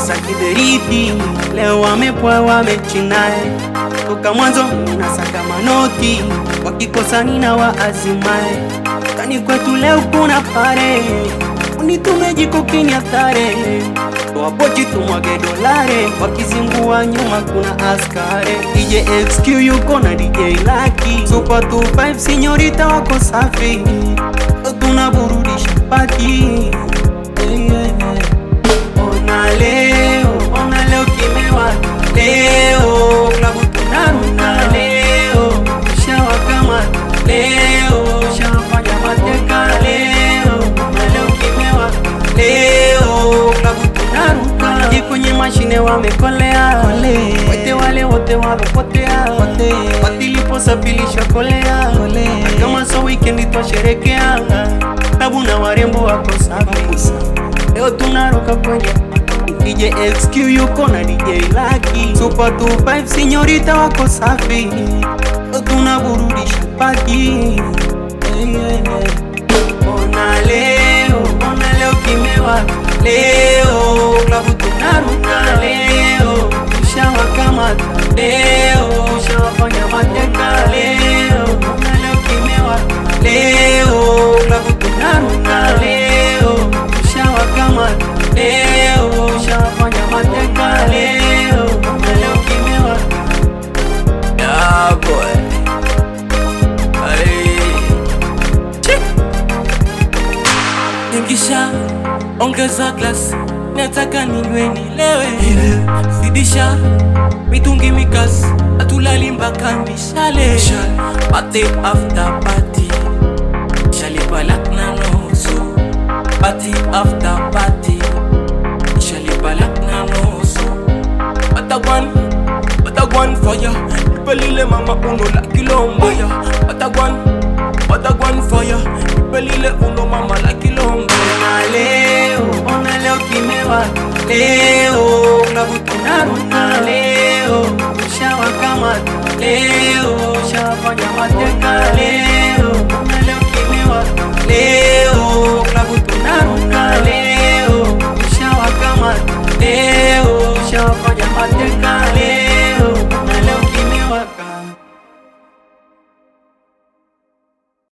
za kiberiti, leo wamepoa wamechinae, toka mwanzo nasaka manoti, wakikosa nina waazimae, kani kwetu leo kuna pare, unitume jiko kiniathare Wapochi tumwage dolare, wakizingua nyuma kuna askare. DJ XQ yuko na DJ Lucky, Super 25 sinyorita wako safi, tunaburudisha pati. Hey, yeah, yeah. Ona leo, ona leo kimewa leo, klabu tunaruna leo, shawakamata leo, shawafanya mateka leo, ona leo kimewa leo, klabu tunaruka je kwenye mashine wamekolea, wote wale wote walopotea, watiliposafirisha kolea, kama so weekend twasherekea, klabu na warembo wako safi, leo tunaruka kwenye DJ XQ yuko na DJ Lucky, Super 25 sinyorita wako safi, leo tunaburudisha pati. Hey, yeah, yeah. Ona leo, ona leo kimewa leo, klabu tunaruka leo, ushawakamata leo, ushawafanya mateka leo, ona leo kimewa leo, klabu tunaruka leo, ushawakamata leo, ushawafanya mateka leo, ona leo kimewa Yeah, boy. Hey. Ingisha, ongeza glass, nataka ninywe nilewe. Zidisha mitungi mikasi, atulali mpaka mishale. Party after party, shalipa lak na nusu. Party after party, shalipa lak na nusu. Watagwan, watagwan fire Nipelile mama uno la kilo mbaya Watagwan, watagwan fire Nipelile uno mama la kilo mbaya Ona leo, ona leo kimewa leo, klabu tunaruka leo, ushawakamata leo, ushawafanya mateka leo, ona leo kimewa leo,